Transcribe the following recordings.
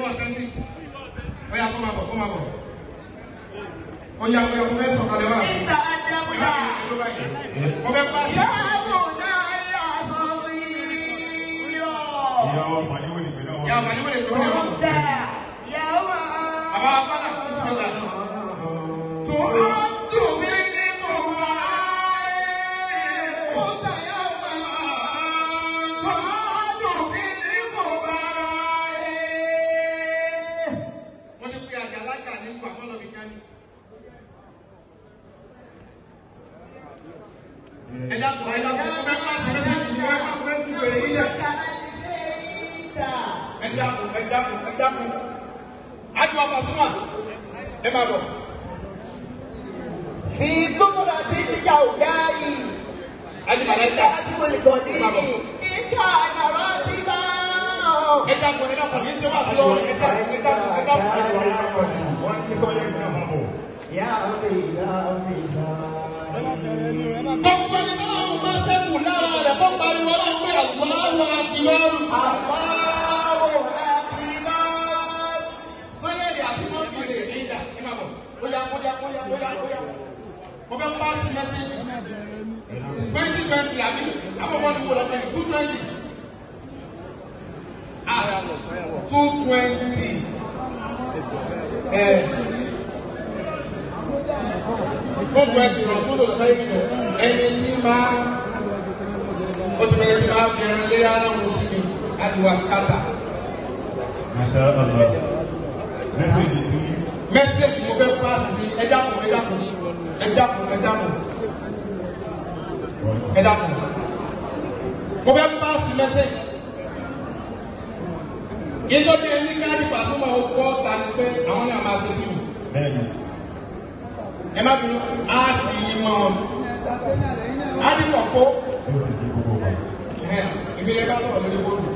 wà kẹ́ńtì ó yà kó máa bọ̀ kó máa bọ̀ ó yà ó yà kó fẹ́ sọ̀kalẹ̀ wá. Ìta àjẹmúdà. mo fẹ́ pa sí. Yàgò náà yà sọ̀rí yọ̀. Ìyá ọmọ yìí wò ní ìpínlẹ̀ wọn. yà wà ní wọ́n lè tó ní ọ̀rọ̀. Kódà yàwá. àbá abala kò sí ọ̀la. tó a dùn mí nínú wa. ó tà yà wà. tó a dùn mí nínú wa. wọ́n ti pe àjàlájà ní pàmòlọ́bì kan ní. ẹ dákun ẹ dákun mo fẹ́ pàṣẹ mẹ́sẹ̀jì mo fẹ́ pàṣẹ mẹ́sẹ̀jì bèrè yín dẹ̀. ẹ dákun ẹ dákun ẹ dákun. àjọ àpàṣùmà ẹ máa bọ̀. Fi túmùrà tí ìjà ò dá yìí. àjọ màlẹ́ta Ìjà tí mo lè kọ́ ní ẹ máa bọ̀. ìjà àyàrá ti bá. ẹ dákun ẹ dákun kì í ṣe wá sí lọ́wọ́ ẹ dákun ẹ dákun ẹ dákun. Wọ́n ní sọ́yẹ́ ìpínlẹ̀ wọn bọ̀. Yà á fi yà á fi sá. gbogbo ẹni tó náà ń bá sẹ́kù lára rẹ̀ kó pariwo náà pé àgbọ̀láwọ̀ àdìmọ́rù. Àbáwò àkìbá. sọ́yẹ́rì àti mọ́fìlì ìdá ẹ máa bọ̀. bóyá bóyá bóyá bóyá bóyá. mo fẹ́ pàṣẹ mẹ́sẹ̀jì. twenty twenty àbí àbọ̀bọ̀ ni mo lọ pé two twenty. ah two twenty. ẹ two twenty lọ sódò sẹ́yìn lọ ẹni tí máa ó ti bẹ̀rẹ̀ tí máa bẹ̀rẹ̀ lé ara wọn sí mi láti wá ṣáta. Masha Allah. Mẹ́sẹ̀gì tí mẹ́sẹ̀gì mo fẹ́ pàṣẹ sí ẹja kù ẹja kù ẹja kù ẹja kù ẹja kù mo fẹ́ pàṣẹ mẹ́sẹ̀gì. ìtọ́jú ẹni káàdì pàṣẹ máa kọ́ ta ni pé àwọn náà máa ṣe fíìmù bẹ́ẹ̀ ni. ẹ má bínú á sì yí mọ́ wọn. á ní kọ̀kọ́ Yóò ti di gbogbo wa. ìbílẹ̀ bá sọ̀rọ̀ lórí bóòlù.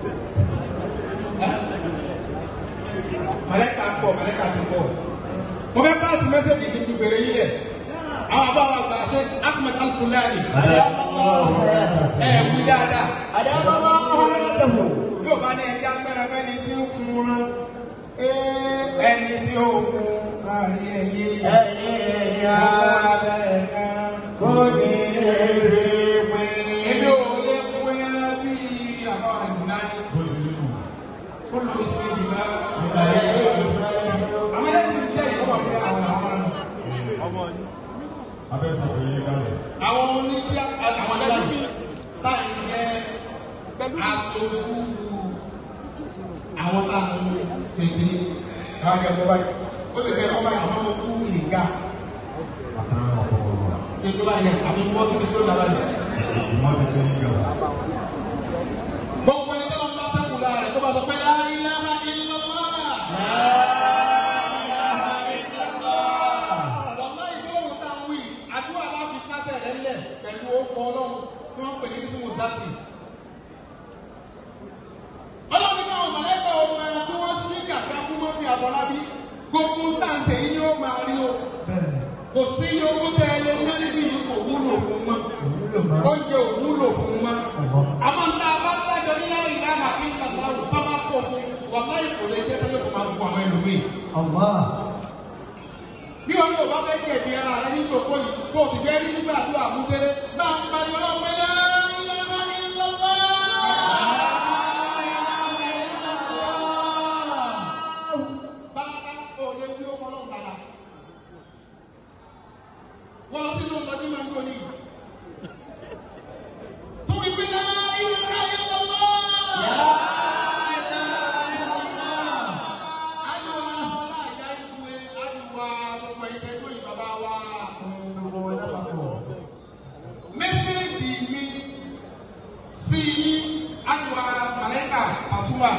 Màlẹ́kà ń bọ̀, màlẹ́kà ti bọ̀. Mo fẹ́ pàṣẹ mẹ́sẹ̀gì ní ti bèrè yìí lẹ̀. Àwọn àbáwọ̀ àgbà ṣe Ahmed Al-Kulani. Ẹ wí dáadáa. Àdàbàbà ọ̀hánàdàbò. Yóò bá ní ẹja fẹ́ràn fẹ́ni tí ó kun rán. Ẹni tí ó kun láàrin ẹ̀yẹ. Ẹ̀yà kò ní lè ṣe pé. Èmi ò lè pín ẹran bí àbáwọ̀ àgbà ní. Bó ti rí nù. Kó ló ṣe ìdìbò. Àwọn ẹlẹ́sìn jẹ́ ìkọ́wà fún àwọn àwọn ọmọ. Abẹ́sọ̀ pé yé kalẹ̀. àwọn oníṣẹ́ àwọn adájọ́ táyì jẹ́ aṣojú àwọn táwọn fèdè àwọn akẹ́kọ̀ọ́ báyìí ó lè jẹ́ ọba àwọn ọmọ kú ìgbà Àtàrà ọ̀pọ̀ ọ̀rọ̀. ètò báyìí àbí wọ́n ti fi tó dára jẹ́. Wọ́n ti pé yíga. gbogbo ẹni tó ń bá sẹ́kù lára rẹ̀ tó bá sọ pé láyé lára ìlọ́wọ́. Wàlá ìgbóhùn tá a wí, àdúrà láfi kásẹ̀ rẹ̀ lẹ̀ pẹ̀lú orúkọ ọlọ́run tí wọ́n pè ní Ismu Zati. Ọlọ́run ní káwọn mọ̀lẹ́kọ̀ ọmọ ẹran tí wọ́n ṣí kàkà fún mọ́fì àbọ̀lábí. Gbogbo tá à ń ṣe yìí ni ó máa rí o. Kò sí iye owó tẹ ẹ lé ní níbi yìí kò wúlò fún mọ́. Oúnjẹ ò wúlò fún mọ́. Àmọ́ ń tá a bá dájọ́ ní láyé ìlànà kí n kàkà ò bá má pọ̀ fún. Wàlá ìkòlè jẹ́ tẹ́lẹ̀ kò máa bu àwọn ẹlòmíì bí wọn yóò bá fẹ́ jẹ̀bi ara rẹ ní ìjòkó yìí kó o sì fẹ́ rí nígbà tó àmúdélé náà ń pariwo náà pé bàbá òde wí ó kọ́ lọ́hùn dáadáa wọ́n lọ sínú ọ̀dọ́ tí máa ń gbọ́ ní ìlú. tó wí pé náà ìlú náà yẹ lọ́wọ́. Àdìwà ọlá ìyá ìwé àdìwà gbogbo ìtẹ́jú ìbàbá wa. Mẹ́sẹ̀gì mi sí àdìwà Màlẹ́kà Pàṣúwà.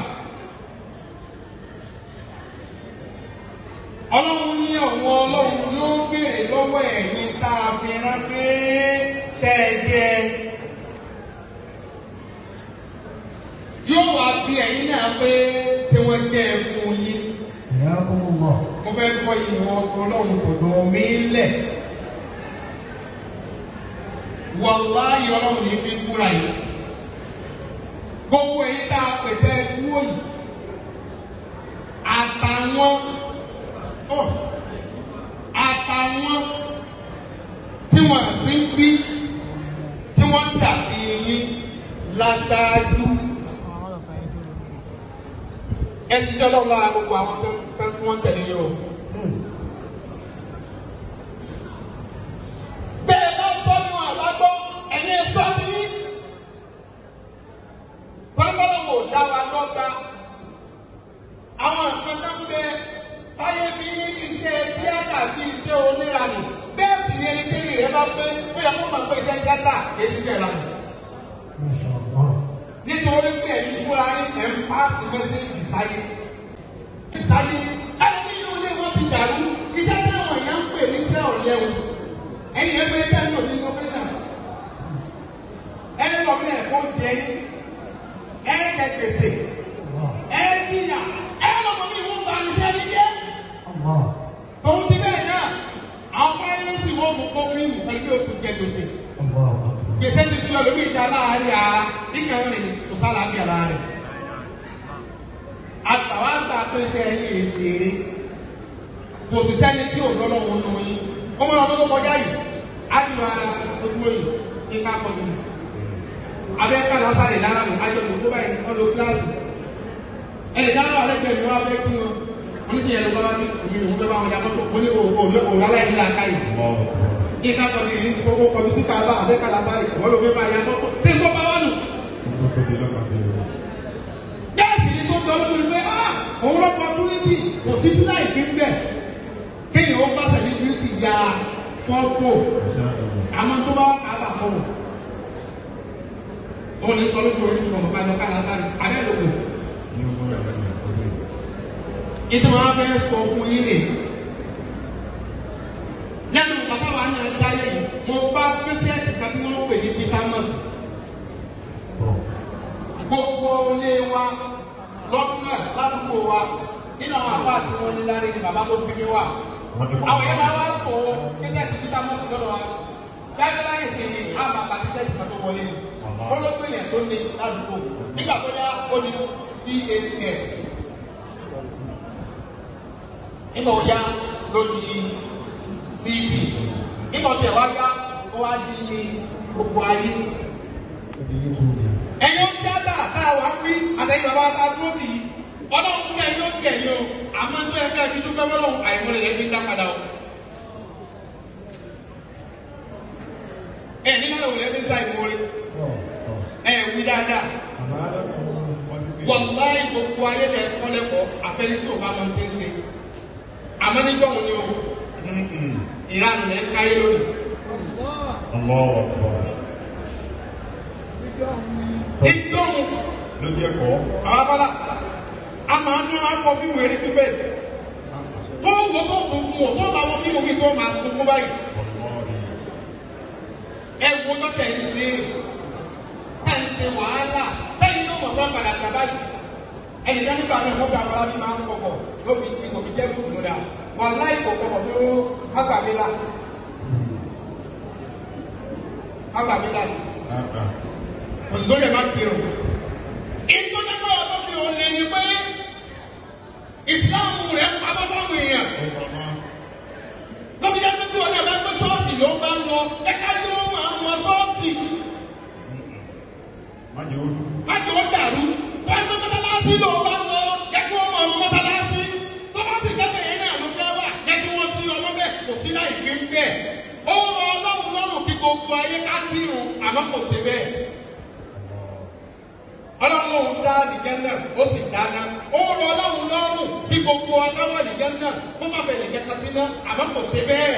Ọlọ́run ní ọ̀wọ́ ọlọ́run yóò béèrè lọ́wọ́ ẹ̀yin tá a fi rán pé ṣe é jẹ́. Yóò wá bí ẹ̀yin náà pé ṣé wọ́n jẹ́ ẹ fún yín mo fẹ́ kọ́ ìwọ ọlọ́run tọ̀dọ̀ mi lẹ̀. Wàláyé ọlọ́run ní fi kúra yìí. Gbogbo èyí tá a pèsè kúrò yìí. àtàwọn ọ àtàwọn tí wọ́n sì ń bí tí wọ́n dàbí yín láṣáájú ẹ ṣiṣẹ́ lọ́wọ́ lára gbogbo àwọn tó tó tí wọ́n tẹ̀lé yìí o. bẹ́ẹ̀ bá sọ ní wọn àbágbọ́ ẹ̀yin ẹ̀ sọ ní yín. tọ́lọ́gbọ́dọ̀ wò dá wa lọ́gba. àwọn nǹkan tó ń bẹ táyé fi ń rí iṣẹ́ tíátà bí iṣẹ́ oníranì bẹ́ẹ̀ sì ni ẹni tẹ́lẹ̀ rẹ bá pé ó yẹ kó máa pé iṣẹ́ tíátà èyí iṣẹ́ ìranì nítorí pé ẹ̀yin fúnra yín ẹ̀ ń paasi mẹ́sẹ̀gì sáyé. sáyé ẹni ní inú ilé wọn ti dàrú iṣẹ́ táwọn èèyàn ń pè níṣẹ́ ọ̀lẹ́ o ẹ̀yin ẹ̀ bẹ́ẹ̀ tẹ́ ń lò ní innovation. ẹ lọ bí ẹ̀kọ́ jẹ ẹ jẹ gbèsè ẹ jìyà ẹ lọ bí wọn bá iṣẹ́ ní jẹ́. tòun ti bẹ́ẹ̀ náà àwọn fáyé sì wọ́n mú kó fíìmù pẹ̀lú òkú jẹ gbèsè gbèsè ti sọ lórí ìjà láàárín ara nígbà rìn kò sára bí ara rẹ̀. àtàwọn àgbà pèsè ẹ̀yìn èsèré kò sì sẹ́ni tí ò lọ́lọ́ wọn nù yín. ó mọ̀ ọdún tó kọjá yìí á ti lọ ara ojú òyìn ní ká kọjú. abẹ́ ká lásàrè lára nù ajọ tó tó báyìí wọ́n lo kíláàsì. ẹnì kan wà lẹ́gbẹ̀ẹ́ mi wá fẹ́ kí wọn. wọ́n ní sìyẹn ló bá wá ní omi òun fẹ́ bá wọn yàtọ̀ tó ní òun aláìní làákàyè ìka kọ̀ọ̀dì yìí fowó kọ̀ọ̀dì sí kàbá àbẹ́ kàlàbá yìí wọ́n ló fẹ́ bá yà sọ́kọ̀ tí nǹkan bá wà nù. Bẹ́ẹ̀sì ni tó gbọ́ lórí pé ah òun lọ́kọ̀ túnítì kò sí sí láì fi ń bẹ̀. Kéèyàn ó bá sẹ̀líbírìtì ya fọ́tò àmọ́ tó bá kàbà fọ́wọ́. Wọ́n ní sọ lójú orí ìgbọ̀n bàbá ẹ̀dọ́ kàlà sáré abẹ́ lòkò. Ìtàn wọn fẹ́ sọ fún yín nìyí lẹ́nu bàbá wa ní adáyé yìí mo bá pẹ́sẹ́ẹ̀tì kan tí wọ́n pè ní vitamus. gbogbo ilé wa lọ́dún náà ládùúgbò wa nínú àwọn àbá tí wọ́n ní lárí ní bàbá tó bí mi wà. àwọn yẹn máa wá tó pẹ́sẹ́ẹ̀tì vitamus lọ́dọ̀ wa. gbàgbé láyé ti ní àmà àti tẹ́tì kan tó wọlé ni. olóògbé yẹn tó ní ládùúgbò nígbà tó yá ó di phs. nígbà ó yá lójijì cd nígbà tí ẹ wá yá ó wá di gbogbo ayé. ẹ̀yin ó tíátà tá a wá pín àtẹ̀yìn bàbá tá a dúró tì í ọlọ́run fún ẹ̀yin ó gẹ̀ yín o àmọ́ tó yẹ ká ẹbí dúpẹ́ fọlọ́run àìmọ́lẹ̀ rẹ̀ fi ń dá padà o. ẹ nígbà wo lẹ́bí sá ìmọ̀ọ́rẹ́ ẹ wí dáadáa wàláì gbogbo ayé lẹ kọ́lẹ́kọ̀ọ́ àfẹ́rí tí o bá mọ ti ń ṣe àmọ́ nígbà wo ni o ìranù rẹ̀ káyé lónìí. ìjọ́hun lójú ẹ̀kọ́ àwọn abala a máa ń ná akọ fíìmù eré pípẹ́ tó wọ́n tó kún fún ọ tó bá wọ́n fíìmù kí tó máa sunkún báyìí ẹ wo tó tẹ̀ ń ṣe tẹ̀ ń ṣe wàhálà lẹ́yìn náà wọ́n fẹ́ padà gbà báyìí ẹnìkan nígbà náà wọ́n bí abala bí máa ń kọ̀kọ̀ lóbi tí kò fi jẹ́ fún un dà wọ́n láì kọ̀kọ̀ tó agbàmílà agbàmílà ni òṣìṣẹ́ yẹn máa ń kiri o. ìtọ́jú ọ̀dọ́ fi hàn lè ní pé ìsìláàmù rẹ̀ pamọ́ fáwọn èèyàn. lọ́bi yẹn pé ọ̀nà ẹ̀fẹ́ pé ṣọ́ọ̀ṣì ló bá ń lọ ẹ̀ka yóò máa mọ ṣọ́ọ̀ṣì. má jẹ́ ojú má jẹ́ ó dàrú fún ẹgbẹ́ mọ́tálásí ló bá ń lọ ẹgbẹ́ wọn máa mọ mọ́tálásí. tó bá ti dẹ́gbẹ̀ yẹn náà ló fẹ́ wà ẹgbẹ́ wọn sí ọmọ bẹ́ẹ̀ kò sí láì fi ń bẹ́ẹ̀. ó rọ ọlọ́run lọ́rùn kí gbogbo ayé ká kírun àmọ́ kò ṣe bẹ́ẹ̀ ọlọ́run dá nìjẹ́ náà ó sì dáná ó rọ ọlọ́run lọ́rùn kí gbogbo ọlọ́wọ́ nìjẹ́ náà kó má bẹ̀rẹ̀ kẹta sí náà àmọ́ kò ṣe bẹ́ẹ̀.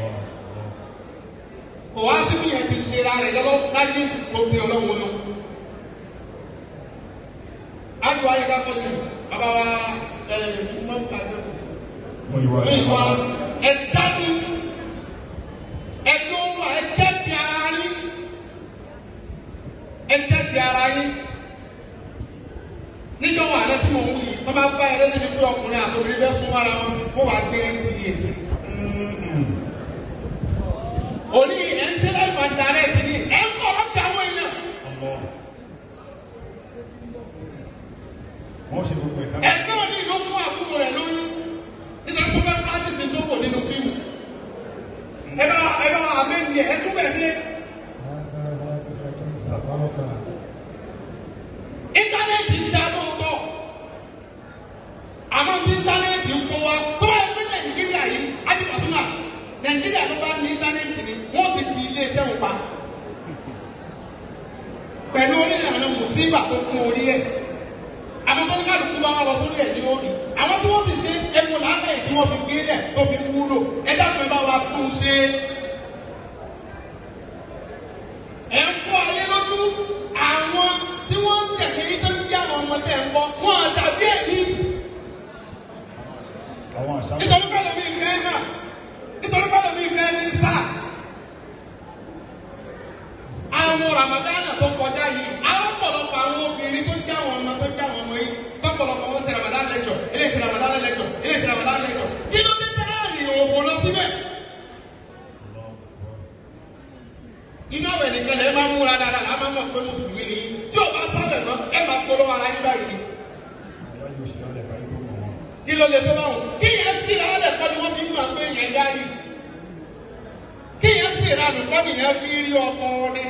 kò wá sí bí yẹn ti ṣe ra rẹ̀ lọ́wọ́ láyé òpin ọlọ́run lọ. ájú ayé ká kọ́ni bàbá wa ẹ̀ mọ́ kájọ. mú ìwà ìwà ẹ̀ dájú ẹ̀ tó wà ẹ̀ kẹ́bi ara yín ẹ̀ kẹ́bi ara yín níjọ́ wà lẹ́tí mò ń wí wọ́n bá gbá ẹrẹ́ níbi pé ọkùnrin àtòbìnrin fẹ́ sún ara wọn kó wàá gbé nts. òní ẹ̀ ń ṣe láìpẹ́ àdàrẹ́ ti ní ẹ̀ ń kọ́ ọ́kẹ́ àwọn èèyàn. wọ́n ṣe gbogbo ẹ̀dá ẹ̀gbọ́n mi ló fún àbúrò rẹ̀ lóyún nítorí pé fẹ́ practice tó wò nínú fíìmù ẹ bá ẹ bá àmẹ́ni ẹ tún bẹ̀ ṣe íńtánẹ́ẹ̀tì ń dá lóòótọ́ àmọ́ bí íńtánẹ́ẹ̀tì ń kó wa tó bá yẹ pé nàìjíríà yìí ájúbọ̀sùnà nàìjíríà ló bá ní íńtánẹ́ẹ̀tì ni wọ́n ti ti iléeṣẹ́ wọn pa pẹ̀lú onílànà mùsíbà tó kún orí ẹ̀ àwọn tó ní kálukú bá wọn lọ sórí ẹ̀ ní òní àwọn tí wọ́n ti ṣe ewu làákàyè tí wọ́n fi gbé lẹ̀ tó fi wúlò ẹ dákun ẹ bá wa tún un ṣe. ẹ ń fọ ayé lójú àwọn tí wọ́n ń tẹ̀lé yìí tó ń jẹ́ àwọn ọmọ tẹ̀ ń bọ́ wọn àtàbí ẹ̀ ní. àwọn àṣà nítorí pẹ́lú mi fẹ́ náà nítorí pẹ́lú mi fẹ́ ní sáà àwọn ramadana tó kọjá yìí àwọn ọ̀pọ̀lọpọ̀ àwọn obìnrin tó já àwọn ọmọ tó já àwọn ọmọ yìí tọ́pọ̀lọpọ̀ wọn ṣe ramadan lẹ́jọ̀ eléyìí ṣe ramadan lẹ́jọ̀ eléyìí ṣe ramadan lẹ́jọ̀ kí ló dé dáàrí òwò lọ síbẹ̀. iná ọ̀rẹ́ nìkan lè máa múra dáadáa láà máa mọ̀ pé mùsùlùmí ni tí ò bá sábẹ̀ mọ́ ẹ máa polówó ara yín báyìí ni. ìyá yóò ṣe alẹ́ káyé tó mọ̀ wọn. kí ló lè tó bá wọn kí yẹn ṣì rà á lẹ̀kọ́ ni wọ́n fi ń mọ̀ pé yẹn dárí kí yẹn ṣì rà nìkọ́ nìyẹn fi rí ọkọ ni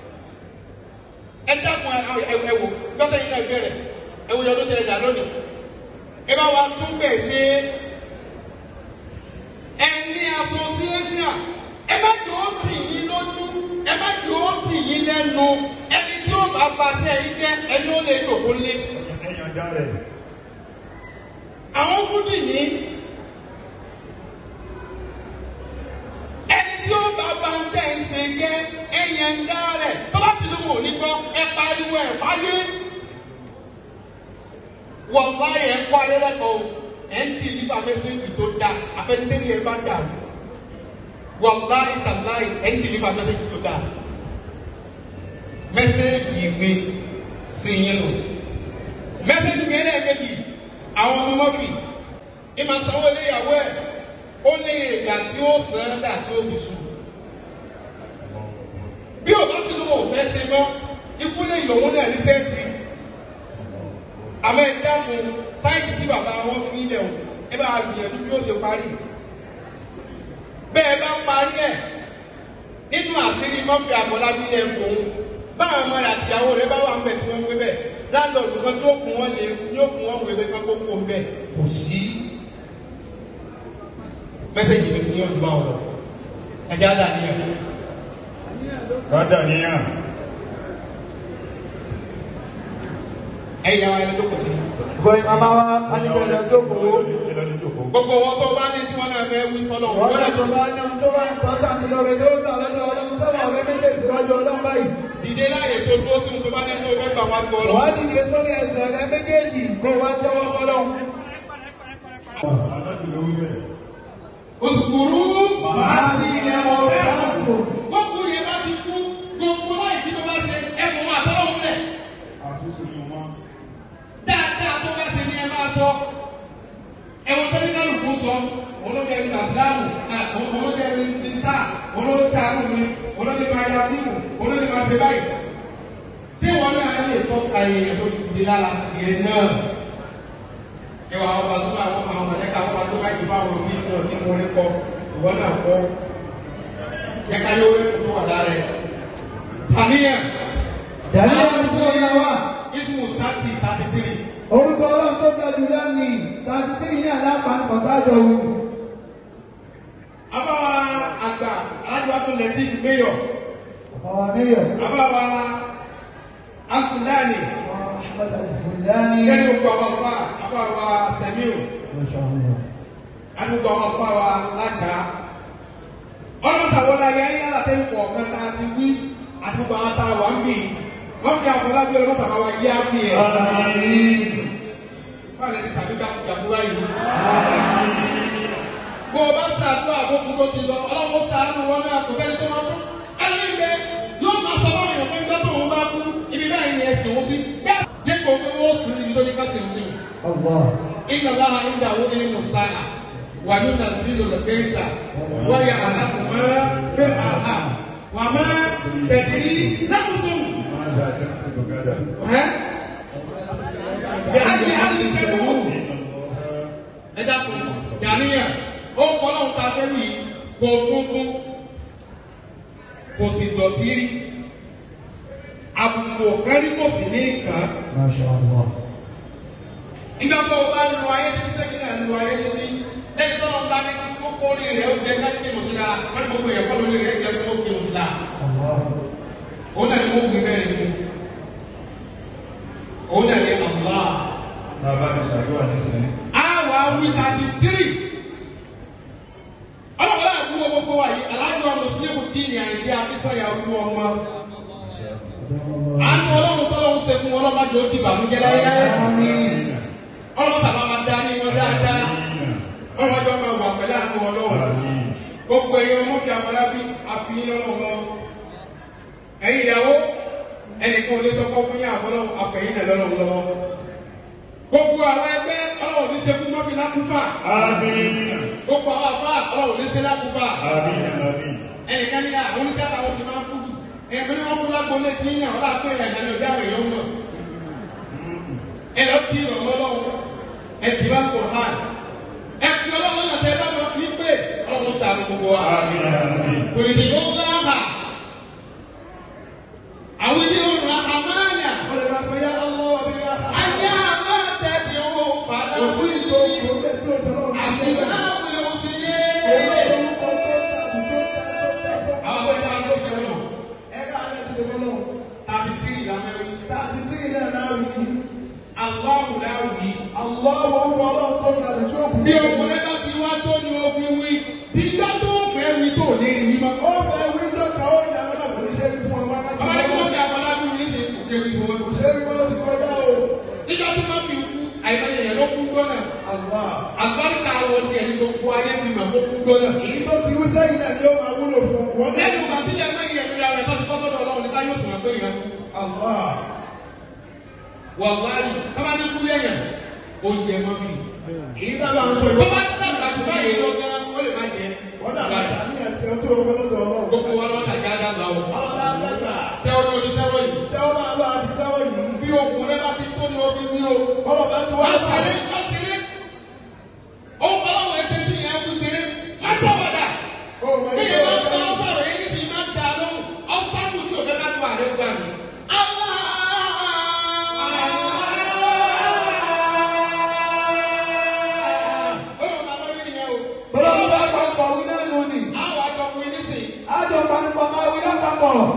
ẹ dákun ẹ wò dọ́tà yìí náà bẹ̀rẹ̀ ẹ wò yọdún tẹ̀lé dà lónìí ẹ bá wa tún bẹ̀ ṣe ẹ ní association ẹ má jò ó tì yín lójú ẹ má jò ó tì yín lẹ́nu ẹni tí ó bá baṣẹ́ yín jẹ́ ẹni ó lè jòkó lé ẹ̀yàn dá rẹ̀ àwọn fúdì ní ẹni tí ó bá bá ń tẹ̀ ń ṣe jẹ́ ẹ̀yẹ ń dá rẹ̀ tó bá ti lóun ò ní gbọ́ ẹ pariwo ẹ̀ fáyé wọ́n bá yẹ kó alẹ́ lẹ́kọ̀ọ́ ẹ̀ ń tì nípa mẹ́sẹ̀gì tó da afẹ́nitẹ́ni ẹ bá dà wọ́n bá ìtàláì ẹ̀ ń tì nípa mẹ́sẹ̀gì tó da mẹ́sẹ̀gì mi sí yín lò mẹ́sẹ̀gì mi ẹlẹ́ẹ̀kejì àwọn ọmọ mọ́fì ìmọ̀ sanwó ilé ìyàwó ẹ̀ ó lé ìgbà tí ó sàn án dà tí ó fi sùn bí o bá ti lówó òfẹ́ ṣe mọ́ ikú lè lòun náà ní sẹ́ẹ̀tì àmọ́ ẹ dákun sáìtì tí bàbá wọn fi ilẹ̀ o ẹ bá gbìyànjú bí ó ṣe parí bẹ́ẹ̀ bá parí ẹ̀ nínú àṣírí mọ́fì àbọ̀lábí ẹ̀ kò ń báwọn ọmọ rẹ̀ àtìyàwó rẹ̀ bá wà ń bẹ̀ tí wọ́n ń gbé bẹ̀ láńdọ̀dù kan tí ó fún wọn lè ní ó fún wọn wèé bẹ́ẹ̀ kó kó ń bẹ̀ kò sí mẹ́sẹ̀gì mi sì ní olùbá ọ̀rọ̀ ẹ̀já dà ní ẹ̀ kádà níyàn ẹ̀yà wa ẹni tó kọ̀ sí. Gbọ́ ìmàmá wa, a ní bẹ̀rẹ̀ tó kò ó. ìlọrin tó kó gbogbo wọn tó bá ní tí wọn náà fẹ́ wí fọlọ́ Wọ́n wọn lè náà tó bá ní ohun tó wá ìpọ́tàntì lórí tó gbà lọ́dọ̀ ọlọ́run sọ́wọ́ ọ̀rẹ́ méjèèjì lọ́jọ́ ọlọ́run báyìí. dìde láàyè tó dúró sí ohun tó bá ní tó fẹ́ gbà wá gbọ́ lọ. Wọ́n dìde sórí ẹsẹ̀ rẹ méjèèjì kó wá tẹ́wọ́ sọ́lọ́run. alájú ló wí bẹ́ẹ̀ òsùkúrú Màá sí ilẹ̀ ọ̀rẹ́ àpò. gbogbo yẹn bá ti kú gbogbo láì bí tó bá ṣe ẹ̀fọ́ wọn àtọ́wọ́ rẹ̀ àtúnṣe ni wọn dáadáa tó bá ṣe ní ẹ máa sọ ẹ̀wọ̀n tó ní kálukú sọ olóde ẹni nàṣíláàmù olóde ẹni nísà olóde sàánù mi olóde máa ya bímù olóde máa ṣe báyìí ṣé wọn náà lè tọ́ka èèyàn tó ti di lára tiẹ̀ náà ẹ wà wọn bá tó àwọn àwọn mọ̀lẹ́ka wọn bá tó bá yìí bá wọn bí tí wọn ti mú orí kọ ìwọ náà kọ yẹ ká yóò rẹ tó wà lára ẹ àníyàn Dàbí ẹni tó yẹ wá. ismu sati thirty three. Orúkọ ọlọ́run tó ga jù lẹ́nu tàbí tí ní alápàápọ̀ tájọ wù. abawa àgbà alájọba tó lẹ sí mayor Ọ̀wà Míyọ̀. abawa akulani Ahmed Al-Fulani. kẹni gbogbo àwọn ọba abawa semiu Mashallah. adúgbò àwọn ọba wa lága ọlọ́mọta wọlé ayé ayé yàrá tẹ́ ń pọ̀ mẹ́ta ti wí àdúgbò àwọn tá a wà ń bì wọ́n fi àfọlábí ọlọ́mọta bá wa yé àfi ẹ̀ báyìí ti tàbí gàkúgàkúrá yìí. bó o bá ṣàdúrà àbókù tó ti lọ ọlọ́wọ́ ṣàánú wọn náà kò tẹ́lẹ̀ tó máa tó. ẹlẹ́gbẹ́ yóò máa sọ fún èèyàn pé ń gbọ́dọ̀ òun bá kú ibi báyìí ni ẹ̀sìn òun sí. dípò pé wọ́n sì ní ibi tó ní ká sì ń sìn. Allah. إن الله عنده علم الساعة وينزل الغيث ويعلم ما في الأرحام وما تدري نفس máa dá tẹ́sí gbọ́gádà ها بأي أرض تموت ẹ dákun yàníyàn ó kọ́ lóhun ta fẹ́ wí kó tuntun kò sì dọ̀tí rí àbùkù kẹ́rí kò sì ní kàn án Masha Allah. nígbà tó o bá ń lo ayé títí sẹ́kì náà ń lo ayé títí lẹ́yìn tó lọ́n bá ní kókó orí rẹ̀ ó jẹ́ kájí kí mùsùlá wọ́n ní gbogbo ẹ̀kọ́ lórí rẹ̀ jẹ́ kó kí mùsùlá Allah. òun náà ni wọ́n wí bẹ́ẹ̀ ni òun náà ni Allah Bàbá mi ṣàdúrà nísìnyí. àwa wí thirty three ọlọ́wọ́lá àbúrò gbogbo wa yìí alájọ mùsùlùmí díìnì àìdí akísáyà wú ọmọ àánú ọlọ́run tọ́lọ́run ṣe fún ọlọ́mọdé ó dìbà mú gẹ́lẹ́ ọlọ́run tàbá máa darí wọn dáadáa ọlọ́jọ́ máa wà pẹ̀lú àánú ọlọ́run gbogbo ẹ̀yin ọmọ bíi amọ̀lábí àfihàn ọlọ́run ẹ̀yin ìyàwó ẹnìkan ò lè sọ fún yín àbọ̀lọ́ àfẹ̀yìn náà lọ́lọ́run lọ́wọ́ gbogbo àwọn ẹgbẹ́ ọlọ́run ní sekú mọ́bí lákúfà Àmín. gbogbo àwọn àbá ọlọ́run ní sekú lákúfà Àmín. Àmín. ẹnìkan ní àwọn oníkàtà wọn ti máa ń kú jù ẹ̀yìn ní wọ́n kú lágbo lé tí yíyan ọlá pé ẹ̀yà ní ọjà àwọn èèyàn mọ̀ ẹ lọ kí ìrọ̀mọ́ ọlọ́run ẹ ti bá kò hàn ẹ fi ọlọ́run náà tẹ bá wọn fi pé ọlọ́run sàánú gbogbo wa. Àmín. Àmín. Òyìnbó tó ń bá hà. Àwọn ilé ọ̀run àmàlà. Ó lè máa pe yá Allah wa bí yá Allah. Ayé àmà tẹ̀lé o fàdà fún ìlú. Àsìkò náà wọlé o sì yé. Àwọn ọmọ ìta ló jẹ wọn. Tàbí tírì làwọn ẹ̀rí. Àlọ́ọ̀mù láwùí. Bí ọkùnrin bá ti wá tó ni o fi wí. Tí gbá tó fẹ́ wí tó ní rí wí mọ́. Bàbá ní kí wọ́n fi àbọ̀lábí ní ṣe kò ṣe wí wọ́n. Nígbà tó máa fi kú, àìmọye yẹn ló kú gbọ́nà. Àgbáríkà àwọn tiẹ̀ ní gbogbo ayé fi mà kó kú gbọ́nà. Èyí tó ti wú sẹ́yìn náà ni ó máa wúlò fún wọn. lẹ́nu àti ilé ẹgbẹ́ yẹn lórí ara ẹ̀ tó ti kọ́ sọ́dọ̀ ọlọ́run nípa yóò sọ̀rọ̀ pé ìyẹn kú. Allah. wà wáyé bàbá ní kú yẹ̀yẹ̀ ó yẹ mọ́ fi. Èyí tá a máa ń sọ bó ìwọ́n. bá ti dàgbà sí báyìí lọ gan ó lè má jẹ. Wọ́n dàgbà ní àti ọtí owó lọ́dọ̀ ọlọ́run. gbogbo wa lọ́wọ́ tàjà dàgbà o. Ọlọ́dà dàgbà. tẹ́wọ́ ní ojú tẹ́wọ́ yìí. Tẹ́wọ́ máa bá àti tẹ́wọ́ yìí. bí okùn rẹ bá ti tó ní omi wí o. Ọlọ́ba tí wá wọ́n sọ. ṣeré wá ṣeré. ó ń fọlọ́wọ́ ẹsẹ̀ tí ìyẹn kú ṣeré. má sọ̀wọ́dà. Ó máa bí ń ìyẹn bá tẹ́wọ́ tọ́ sọ̀rọ̀ yẹn sì máa ń da lóhùn. ọ̀páàkù tí òfẹ́ bá tó àrẹ gbà mí. Bọ́lá bá papọ̀ wí náà nù ni. Àwọn àjọpọ̀ ìnísìn, Àjọ panupọ̀ máa wí lápapọ̀.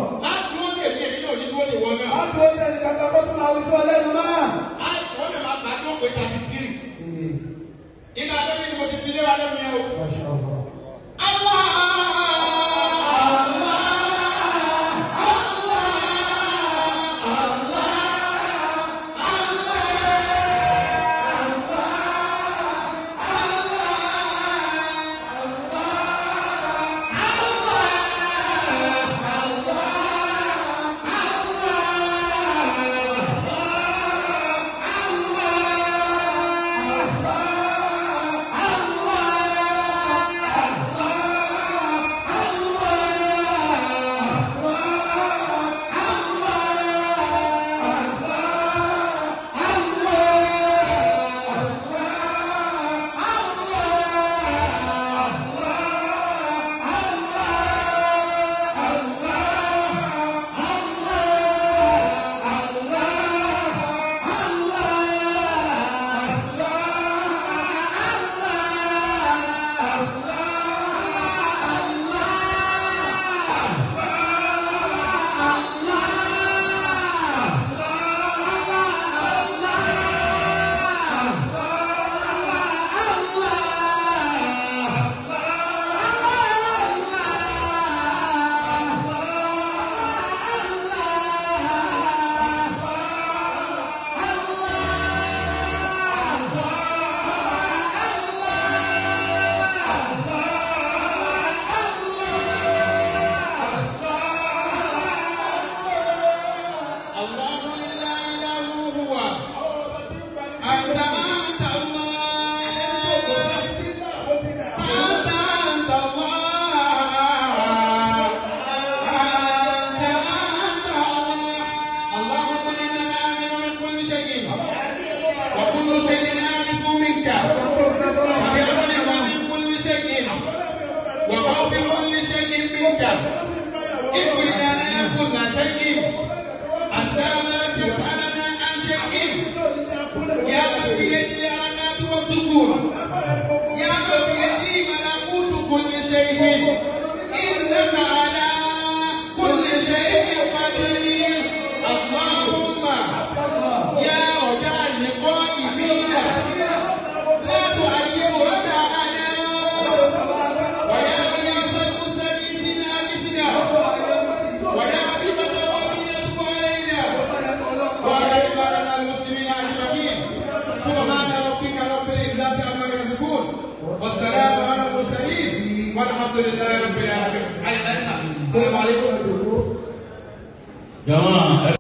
إنا نأكل شيء حتى لا تسألنا عن شيء يا من بيده الحياة والسكون يا من بيده ملكوت كل شيء إنك على كل شيء قدير اللهم يا رجاء القائمين لا تعيب رجاءنا ويا غياث المستغيثين أغثنا ويا حبيب التوابين تب علينا وعلى عبادنا المسلمين أجمعين سبحان ربك رب العزة عما يصفون والسلام على المرسلين والحمد لله رب العالمين السلام عليكم jama ẹ